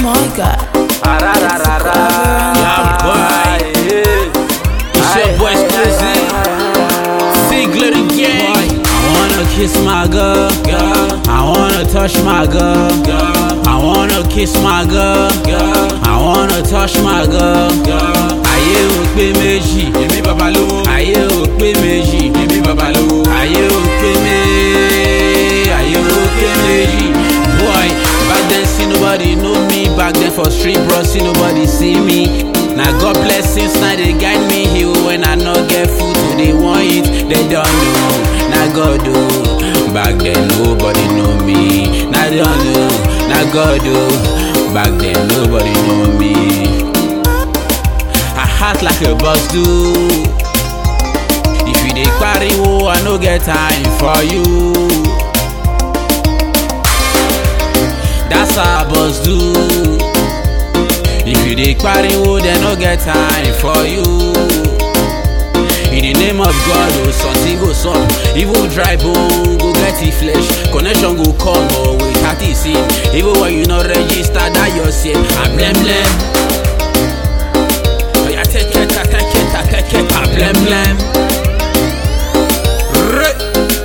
my god. Yeah, boy. It's your boy Splizzy. Sigler again. I wanna kiss my girl. I wanna touch my girl. I wanna kiss my girl. I wanna touch my girl. Ayé ò pé méjì, èmi bàbá lówó. Ayé ò pé méjì, èmi bàbá lówó. Ayé ò pé méjì, ayé ò pé méjì. Boy, back then see nobody know me. Back then for street bros see nobody see me. Na God blessings na dey guide me here when I no get food to dey wan eat. They don't know, na God o. Back then nobody know me. Na they don't know, na God o. Back then nobody know me. I act like a boss do. If you dey pariwo, I no get time for you. That's how boss do. If you dey pariwo, they no get time for you. In the name of God, oh, something go some. Even dry bone go get the flesh. Connection go come, but without the sin. Even when you not register, that your sin. I'm blem blem. Oh, yeah, take it, take it, take it, I'm blem blem. Right.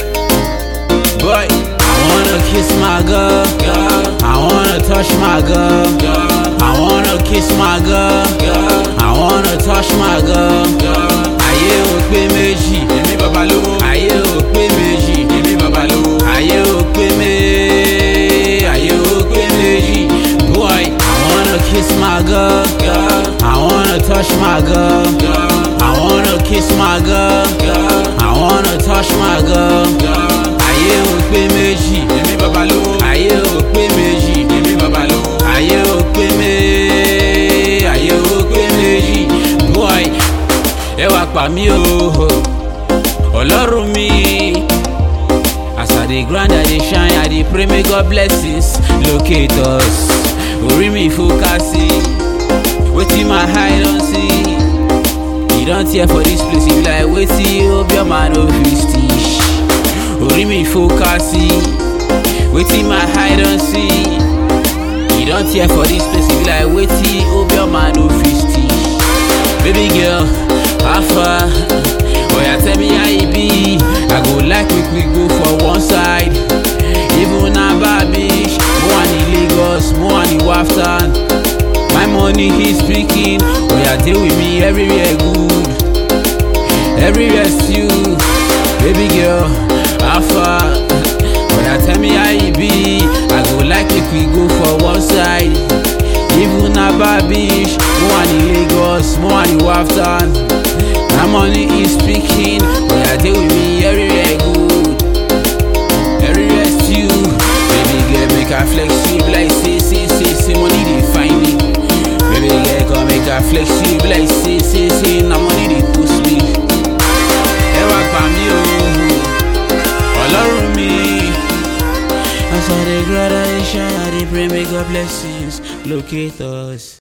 Boy, I wanna kiss my girl. I wanna touch my girl. I wanna kiss my girl. I wanna touch my girl. Ayé ò pé méjì, èmi bàbá lówó. Ayé ò pé méjì, èmi bàbá lówó. Ayé ò pé méjì, ayé ò pé méjì. Boy, I wanna kiss my girl. I wanna touch my girl. I wanna kiss my girl. I wanna touch my girl. Ayé ò pé méjì, èmi bàbá lówó. Ayé ò pé méjì, èmi bàbá lówó. Ayé ò pé méjì, ayé ò pé méjì. Boy, ẹ wá pa mí o, ọlọ́run mi. As I dey grind, I dey shine, I dey pray make God blessings locate us. Orí mi focus sí, wetin my eye don see. You don tear for this place, you be like wetin hope your man no fit stitch. Orí mi focus sí, wetin my eye don see. You don tear for this place, you be like wetin hope your man no fit stitch. Baby girl, how far? Oh yeah, tell me how e be. I go like make we go for one side. Even na Babish, mo wà ní Lagos, mo wà ní Waftan. My money is speaking. Oh yeah, deal with me everywhere good. Everywhere you, baby girl, how far? Oh yeah, tell me how e be. I go like make we go for one side. Even na Babish, mo wà ní Lagos, mo wà ní Waftan. My money is speaking. Oh yeah, deal with me everywhere good. Everywhere you, baby girl, make her flex you be like say say say say money dey find me. Baby girl, come make her flex you be like say say say na money dey push me. Ẹ wá gbà mí o, ọlọ́run mi. As I dey grow, I dey shine, I dey pray make God blessings locate us.